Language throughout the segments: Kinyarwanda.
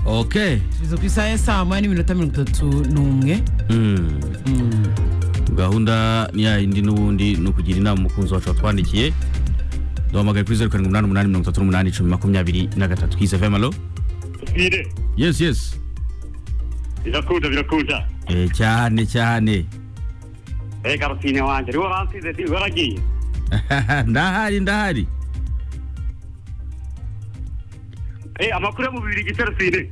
ok tugeze ku isaha ya saa moya n'iminota mirongo itatu n'umwe Mm. gahunda ni ya yindi n'ubundi ni ukugira inama umukunzi wacu watwandikiye duhamagaye kuri zeru karindwi umunani umunani mirongo itatu n'umunani icumi makumyabiri na gatatu kize vemalo Tugire, yes yes birakunda birakunda eh, cyane cyane reka rutine wanjye niwe wansize ndi waragiye ndahari ndahari Eh, amakuru yo mu bibiri gisa rutine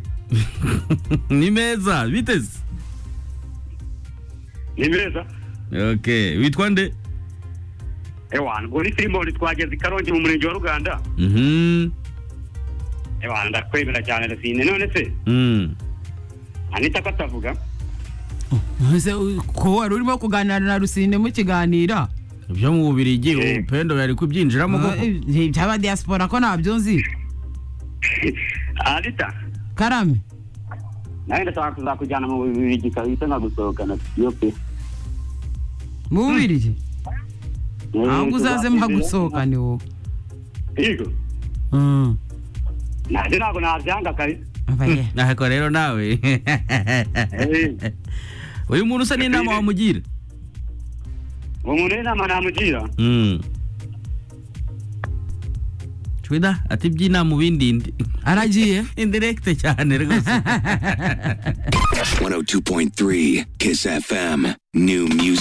ni meza biteze ni meza ok witwa nde ewana ubu ni sirimoni twageze i karongi mu murenge wa ruganda Mhm. ewana ndakwemera cyane rutine none se Mm. anita ko atavuga Ese, u- ko wari urimo kuganira na rusine mukiganira ibyo mu bubirigi Eh. upendo yari kubyinjiramo Ah, koko eh, byaba diaspora ko nabyo nzi anita karame nawe ndashaka kuzakujyana mu bibiri gikahita nkagusohokana yo pe mu bubirigi ahubwo uzaze mpagusohokane wowe yego Mm. nanjye ntabwo nabyanga kabisa Ava ye. ntako rero nawe Eh. uyu muntu usa n'inama wamugira uwo muntu w'inama namugira Mm. Twida ati byinama ubindi ndi aragiye indirekite cyane rwose 102.3 Kiss FM. New music.